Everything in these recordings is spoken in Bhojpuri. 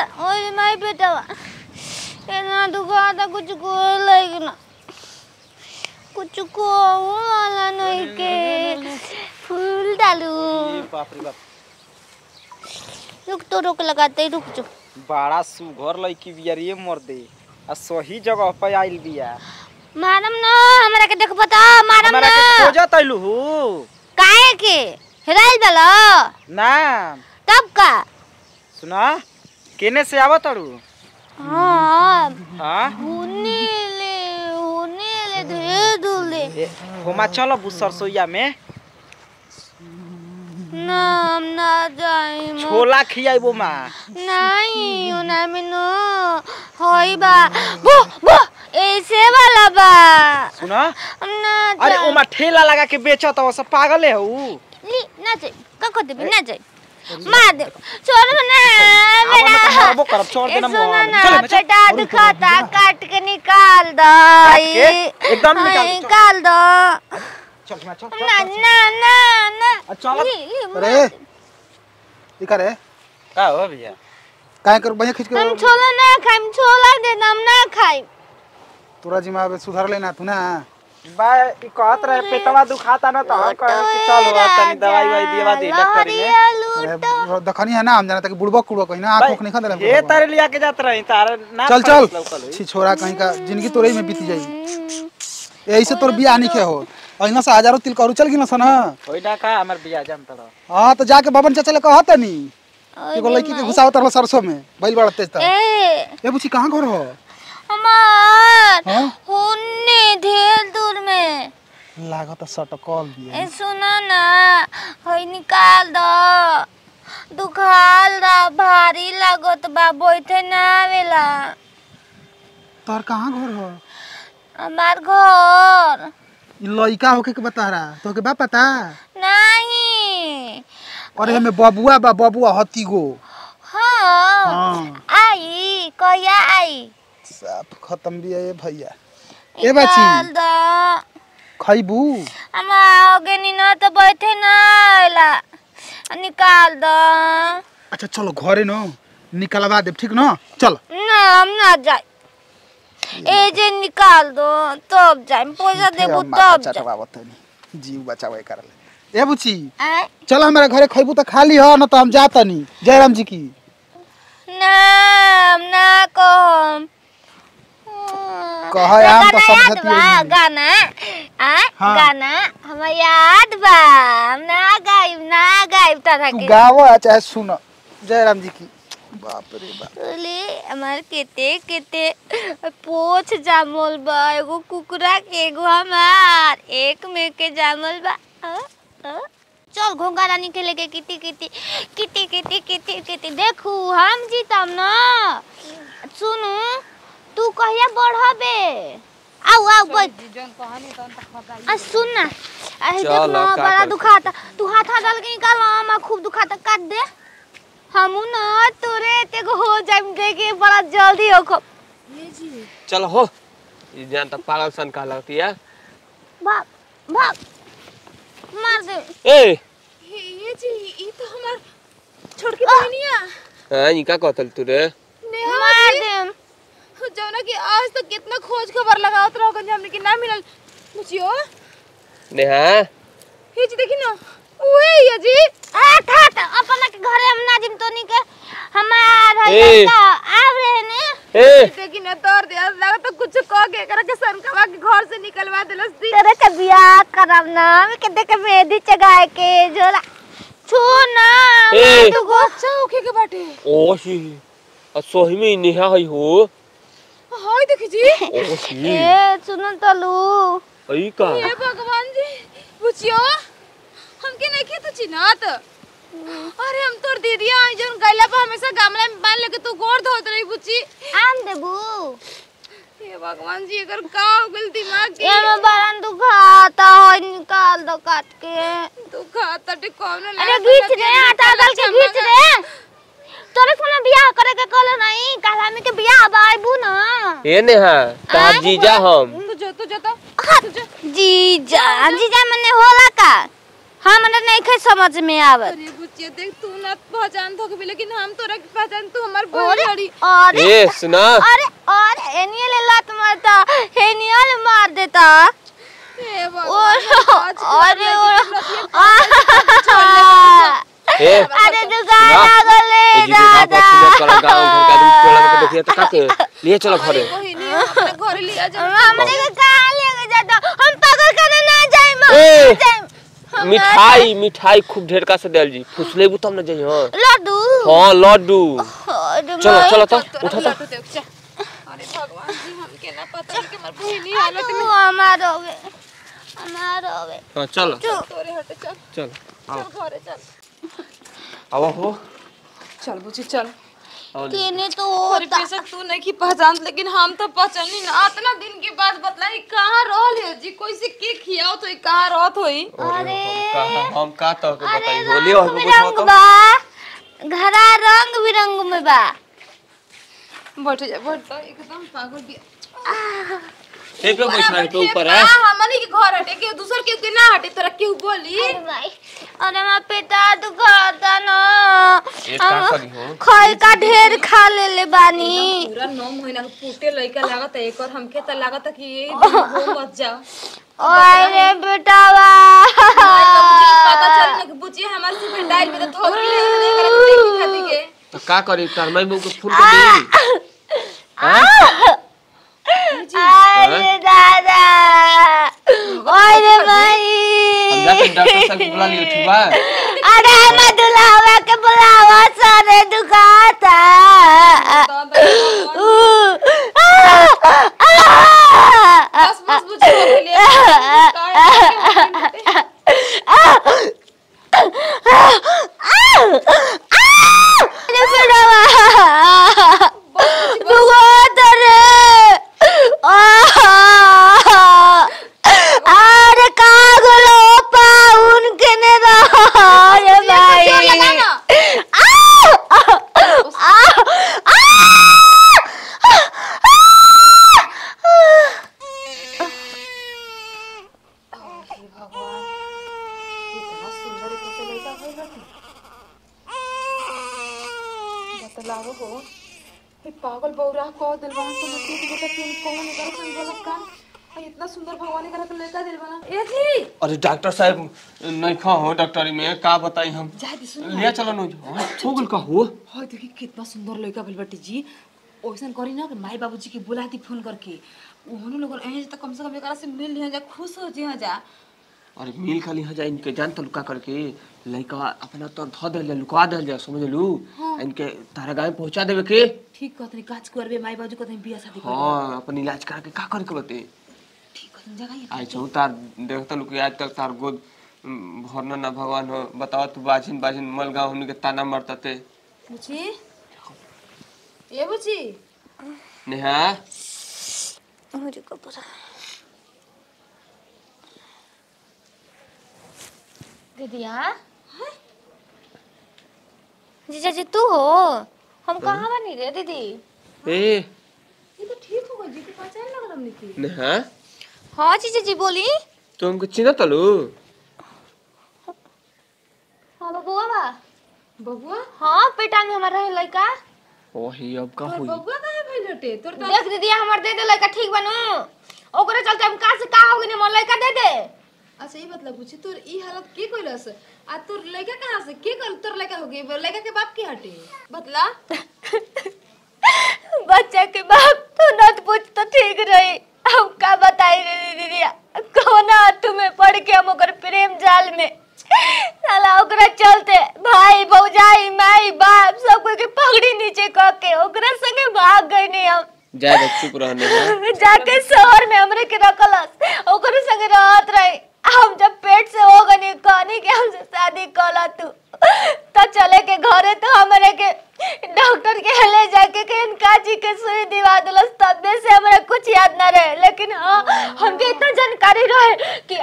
ओए माय बेटवा इतना दुखाता कुछ को लगना कुछ को वाला नहीं के फूल डालू बाप रे बाप रुक तो रोक लगाते ही रुक जो बड़ा सुघर लड़की बिया रे मर दे आ सही जगह पे आइल बिया मारम ना हमरा के देख बता मारम हमरा ना के खोजत आइलू हु काहे के हेराइल बला ना तब का सुना केने से आवत अड़ू हाँ हां हुने ले हुने ले धीरे धुले होमा चलो बु सरसोईया में ना हम ना जाई मो छोला खियाइबो मां नहीं उना में नो होई बा वो वो ऐसे वाला बा सुना हम ना अरे जाई। ओमा ठेला लगा के बेचत हो सब पागले हु ली ना जाई का कर देबी ना जाई मार दे छोड़ ना आवा मेरा ना तो मारबो करब, छोड़ ए, देना सुनो मोहन। ना, चल, मैं चल। पेटा दुखाता काट के निकाल दो के? एकदम निकाल दो, चल। निकाल दो चल मैं चल ना ना ना ना आ, चल। ली ली अरे मार दे। दिखा रे का हो भैया काहे कर बढ़िया खींच हम के छोला ना खाइम छोला दे हम ना खाइम तोरा जिमा में सुधार लेना तू ना बा ई कहत रहे पेटवा दुखाता ना तो हम कहे कि चल हो तनी दवाई वाई दिवा दे डॉक्टर में अरे दखनी है ना हम जाना तक बुड़बक कुड़बक कहीं ना आंख उख नहीं खा ये दे तारे लिया के जात रही तारे ना चल फर्क चल लौकल होई। छी छोरा कहीं का जिंदगी तोरे ही में बीती जाई यही से तोर बियाह नहीं के हो अहिना से हजारों तिल करू चल गिना सन होई ना का हमर बिया जान तड़ हां तो जाके बाबन चाचा ले कहत नी एगो लड़की के घुसावत रहल सरसों में बैल बड़ा तेज था ए ए बुची कहां घर हो हमार हां हुन्ने ढेर दूर में लागत सटकल बिया ए सुनो ना हई निकाल दो दुखाल दा भारी लागत बा बैठे ना आवेला तोर कहां घर हो हमार घर ई लइका होके के बता रहा तो के बा पता नहीं अरे हमें बबुआ बा बबुआ हती गो हाँ हाँ आई कहिया आई सब खत्म भी है ये भैया ए बाची निकाल दो खैबू हम आओगे नी ना तो बैठे ना आवेला निकाल दो अच्छा चलो घरे न निकलवा दे ठीक न चल ना हम ना जाए ए जे निकाल दो तब जाए पैसा देबू तब जाए चटवावत नहीं जीव बचावे करले ए बुची आय? चल हमारे घरे खैबू तो खाली हो न तो हम जाता नहीं जयराम जी की ना हम ना कहम कह आम तो गाना सब याद धती बा है गाना आ हाँ। गाना हमरा याद बा हम ना गाइब ना गाइब तरह तू के गावो चाहे सुन जयराम जी की बाप रे बाप बोले हमार केते केते पोछ जामल बा एगो कुकुरा के एगो हमार एक में के जामल बा अ, अ। चल घोंगा रानी के लेके किती किती किती किती किती किती देखू हम जीतम ना सुनू तू कहिया बढ़बे आओ आओ बैठ आ सुन ना अरे देख चल, ना का बड़ा कर दुखाता तू हाथ हाथ डाल के निकाल मामा खूब दुखाता काट दे हमू ना तोरे एते को हो जाइम देखे बड़ा जल्दी हो खो चल हो ये जान तो पागल सन का लगती है भाग भाग मार दे ए ये जी ई तो हमार छोटकी बहनिया हाँ इनका कहतल तू रे नेहा मार दे जौना कि आज तक कितना खोज खबर लगावत रहो गंज हमने कि ना मिलल बुझियो नेहा ये जी देखी ना उहे ये जी आ था था अपना के घरे हम ना जिम तो नहीं के हमार है ए। लड़का आव रहे ने ए देखी ना तोर दे लगा तो कुछ कह के करा के सनकवा के घर से निकलवा देलस दी तेरे के बियाह करब ना मैं के देखे मेहंदी चगाए के जोला छू ना ए। तू को अच्छा होके के बाटे ओ सी आ सोही में नेहा है हो हाय देखी जी ओ सी ए सुनो तलू आई का हे भगवान जी बुझियो हमके नहीं खे तो चिन्हत अरे हम तोर दीदिया आई जौन गैला पर हमेशा गमला में बांध लेके तू गोड़ धोत रही बुच्ची आम देबू हे भगवान जी अगर का हो गइल दिमाग के ये में बड़ा दुखाता है निकाल दो काट के तू खाता टे कौन अरे घीच रे आटा डाल के घीच रे तोरे फोन बियाह करे के कहले नहीं काल हमें के बियाह बाइबू ना ए नेहा ता जीजा हम तू जो तू जो तो जीजा जीजा मने होला का हमरा नहीं खे समझ में आवत अरे बुच्ची बुचिया देख तू ना पहचान थोक भी लेकिन हम तोरा के पहचान तू हमार बहन अरे हड़ी अरे ए सुना अरे अरे एनियल ले लात मारता एनियल मार देता ए और भगवान अरे ए अरे दुकान ना। लागल ए ले जी का दादा बात सुन कर गांव घर का आदमी टोला के देखिए तो का के लिए चलो घरे बहिनी अपने घर लिया जा हमरे के कहां लेके जाता हम पागल खाना ना जाए मां ए! जाए मिठाई मिठाई खूब ढेर का से देल जी खुशले तब ना जाई हां लड्डू हां लड्डू अरे चलो माई, चलो तो तोरा उठा लिया तो तो देख जा अरे भगवान जी हमके ना पता कि हमार बहिनी हालत तू में हमार होवे हमार होवे हां चलो तोरे हटे चल चल चल घरे चल अब हो चल बुची चल और केने तो और होता बेशक तू नहीं की पहचान लेकिन हम तो पहचानी ना इतना दिन के बाद बतलाई कहाँ रहल है जी कोई से के खियाओ तो कहाँ रहत होई अरे का हम का तो के अरे बताई होली रंग और कुछ बिरंग हो तो बा घरा रंग बिरंग में बा बैठ जा बैठ जा एकदम पागल भी ए पे बैठ रहे तो ऊपर है हमनी के घर हटे के दूसर के के ना हटे तोरा केहू बोली अरे भाई अरे मैं पेटा दुखाता ना ये का करी हो खाई का ढेर खा ले ले बानी पूरा नौ महीना के फूटे लइका लागत है एक और हमके त लागत है कि ये दिन हो मत जा अरे बेटावा पता चल ना कि बुचिया हमारे से भेंडाइल में तो थोड़ी ले ले कर देखी खाती के तो का करी तार मैं मुंह के फूल के दी अरे दादा अरे हम भाई जाके डॉक्टर साहब को बुला लिए ठीक बा अरे मैं दुलावा के बुलावा सारे दुखाता बस बस बुचिया के लिए अरे बेटावा दुखाता रे अरे कागलो पाउन के ने अरे भाई लगाना बतलावो हो ये पागल बौरा को दिलवाना समझ के कि बेटा तुम कौन कर संग गलत काम आ, इतना सुंदर भगवान करा के लड़का दिलवाना ए जी अरे डॉक्टर साहब नहीं खा हो डॉक्टरी में का बताई हम जा दी सुन लिया चलो नो हो गल का हो हाय देखी कितना सुंदर लड़का भइल बाटे जी ओइसन करी ना कि माई बाबूजी के बुला दी फोन करके ओहनो लोग एहे त कम से कम एकरा से मिल लिया जा खुश हो जी जा अरे मिल खाली हो जाए इनके जान तो लुका करके लड़का अपना तो धो दे लुका दे जा समझ लू इनके तारा गांव में पहुंचा देवे के ठीक कहतनी काज करबे माई बाबूजी कहतनी बियाह शादी कर हाँ अपन इलाज करा के का करे के बते ठीक कहतनी जगह ये आई छौ तार देखता लुक आज तक तार गोद उम, भरना ना भगवान हो बताओ तू बाजिन बाजिन मल गाँव हमनी के ताना मरता ते बुची ए बुची नेहा मुझे को पता दीदिया जीजा जी तू हो हम कहाँ बनी रे दीदी ए ये तो ठीक हो गई जी के पहचान लगल हमने की नेहा हाँ जीजा जी बोली तू हमको चिन्ह तलू हाँ बबुआ बा बबुआ हाँ पेटा में हमारा रहे लड़का ओही अब का तोर होई बबुआ काहे भइल हटे तोर तो देख दीदी हमार दे दे लड़का ठीक बनू ओकरे चलते हम कहाँ से कहाँ हो गई हमार लड़का दे दे अच्छा ये मतलब पूछी तोर ई हालत के कइलस आ तोर लड़का कहाँ से के कल तोर लड़का हो गई लड़का के बाप के हटे बतला बच्चा के बाप तू नत पूछ तो ठीक रही हम का बताई रे दीदी कोना तुम्हें पढ़ के हम ओकर प्रेम जाल में साला ओकरा चलते भाई भौजाई माई बाप सब कोई के पगड़ी नीचे क के ओकरा संगे भाग गई नहीं हम जाए दे, चुप रह नेहा जाके शहर में हमरे के रखलस ओकरे संगे रहत रही हम जब पेट से हो गनी कहनी के हमसे शादी कला तू तो चले के घरे तो हमरे के डॉक्टर के ले जाके के इनका जी के सुई दिवा दिलस तबे से हमरा कुछ याद न रहे लेकिन हाँ हमके इतना जानकारी रहे कि हमरे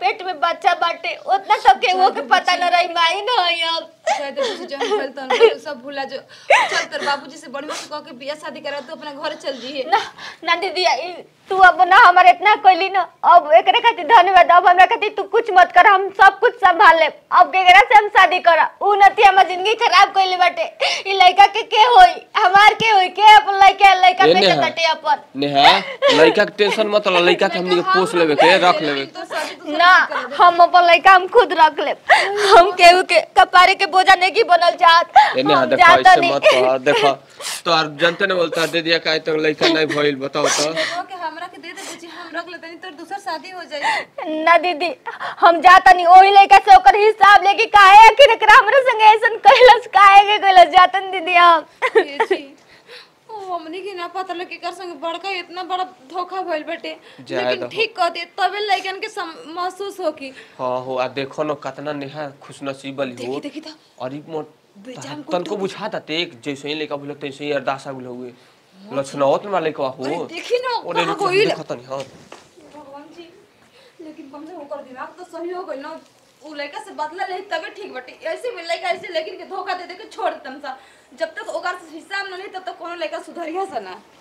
पेट में बच्चा बाटे उतना सब के वो के पता न रही माई न हई अब शायद कुछ जन भेल तन तू सब भूला जो चल तेरे बाबूजी से बढ़िया से कह के बियाह शादी करा तू अपना घर चल जी ना ना दीदी ई तू अब ना हमारे इतना कोइली ना अब एकरे खातिर धन्यवाद अब हमरा खातिर तू कुछ मत कर हम सब कुछ संभाल ले अब केकरा से हम शादी करा उ नती हमर जिंदगी खराब कइले बाटे ई लड़का के के होई हमार के होई के अपन लड़का लड़का ए पे नेहा। बाटे अपन नेहा लड़का के टेंशन मत लो लड़का के हमनी के पोस लेवे के रख लेवे तो शादी तो ना हम अपन लड़का हम खुद रख ले हम केहू के कपारे के बोझा नहीं की बनल चाहत ए नेहा हम देखो जाता ऐसे नहीं। मत कह देखो तो यार जानते न बोलता दे दिया काहे तक लड़का नहीं भइल बताओ तो कह के हमरा के दे दे बुची हम रख लेते नहीं तो दूसर शादी हो जाई ना दीदी हम जाता नहीं ओही लड़का से ओकर हिसाब लेके काहे आखिर एकरा हमरे संगे ऐसन कैलस काहे के कैलस जातन दीदी हम ये जी ओ हमनी के ना पता लगे कर संग बड़का इतना बड़ा धोखा भइल बाटे जाए लेकिन दहो। ठीक कह दे तबे लइकन के सम- महसूस हो कि हाँ हो आ देखो न कितना नेहा खुशनसीब वाली हो देखी देखी तो और ई मोट बेजान को तन को बुझाता तेक जैसे ही लेका बुझल तैसे ही अरदासा बुझल हुए लक्षणावत में वाले का हो अरे देखी न ओरे कहाँ रुक गइल देखो तनी हां भगवान जी लेकिन कम से कम ओकर दिमाग तो सही हो गइल ना उ लड़का से बदला ले तबे ठीक बाटे ऐसे में लड़का ऐसे लेकिन के धोखा दे दे के छोड़ देतम सा जब तक ओकर से हिसाब न ली तब तक कोनो लड़का सुधरिया सा ना